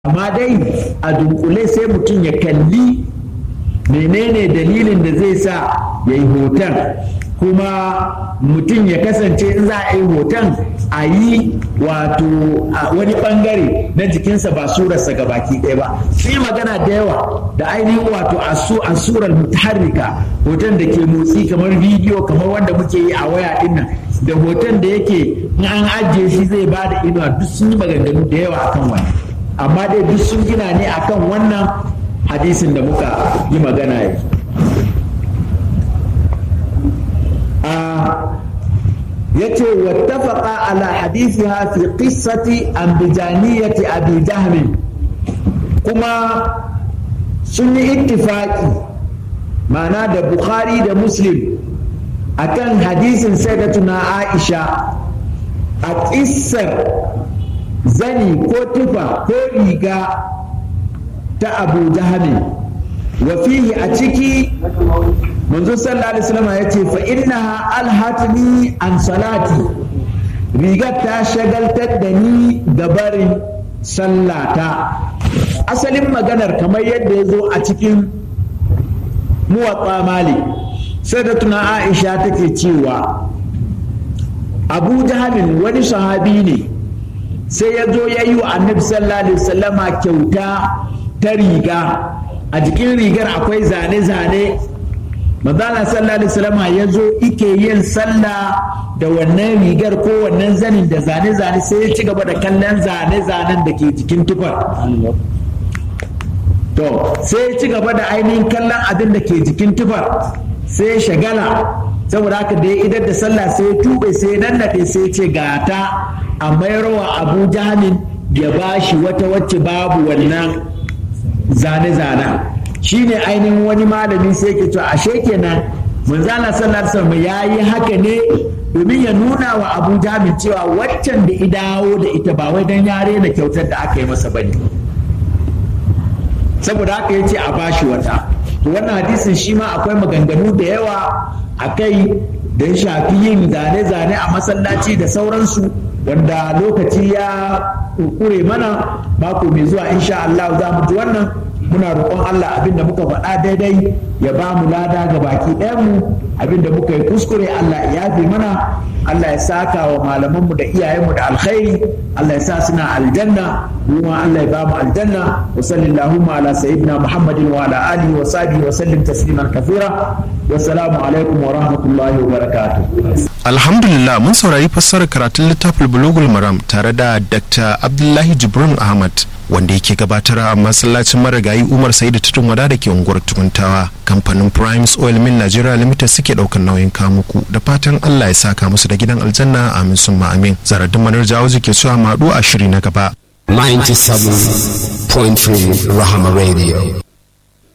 amma dai a dunkule sai mutum ya kalli menene dalilin da zai sa ya yi hoton kuma mutum ya kasance in za a yi hoton a yi wato wani bangare na jikinsa ba surarsa ga baki ɗaya ba sai magana da yawa da ainihin wato a surar mutaharrika hoton da ke motsi kamar bidiyo kamar wanda muke yi a waya dinnan da hoton da yake in an ajiye shi zai ba da inuwa duk sun yi maganganu da yawa akan wani amma dai duk sun gina ne akan wannan hadisin da muka yi magana yanzu ya ce wattafaqa ala hadithiha fi qissati ambijaniyati abi jahmin kuma sun yi ittifaqi ma'ana da bukhari da muslim akan hadisin sayyidatuna aisha a ƙissar zani ko tufa ko riga ta abu jahmin wa fihi a ciki manzo sallallahu alaihi wasallam ya ce fa innaha alhatni an salati rigar ta shagaltar da ni gabarin sallata asalin maganar kamar yadda ya zo a cikin muwatsa mali sai da tuna aisha take cewa abu jahalin wani sahabi ne sai ya zo ya yi wa annabi sallallahu alaihi wasallama kyauta ta riga a jikin rigar akwai zane-zane manzala sallallahu alaihi wasallam ya zo ike yin sallah da wannan rigar ko wannan zanin da zane-zane sai ya ci gaba da kallon zane-zanen da ke jikin tufar to sai ya ci gaba da ainihin kallon abin da ke jikin tufar sai ya shagala saboda haka da ya idar da sallah sai ya tube sai ya nannaɗe sai ya ce gata a mayarwa abu jahalin ya bashi wata wacce babu wannan zane-zanen shi ne ainihin wani malami sai ke cewa ashe kenan manzala sallallahu alaihi wasallam ya yi haka ne domin ya nuna wa abu jamin cewa waccan da idawo da ita ba wai dan ya rena kyautar da aka yi masa bane saboda haka ya ce a bashi wata to wannan hadisin shi ma akwai maganganu da yawa a kai don shafi yin zane-zane a masallaci da sauransu wanda lokaci ya kure mana mako mai zuwa insha Allah za mu ji wannan muna roƙon Allah abinda muka faɗa daidai ya ba mu lada ga baki ɗayanmu abinda muka yi kuskure Allah ya yafe mana Allah ya saka wa malamanmu da iyayenmu da alkhairi Allah ya sa suna aljanna kuma Allah ya ba mu aljanna wa sallallahu ala sayyidina Muhammadin wa ala alihi wa sahbihi wa sallim tasliman kathira wa salamu alaikum wa rahmatullahi wa barakatuh Alhamdulillah mun saurari fassarar karatun littafin Bulugul Maram tare da Dr. Abdullahi Jibrin Ahmad wanda yake gabatar a masallacin marigayi Umar Sa'idu Tutun Wada da ke unguwar Tukuntawa. Kamfanin Primes Oil Mill Nigeria Limited suke daukan nauyin kamuku da fatan Allah ya saka musu da gidan aljanna amin summa amin. Zaradin Manar Jawo ke cewa maɗu a shiri na gaba. 97.3 Rahama Radio.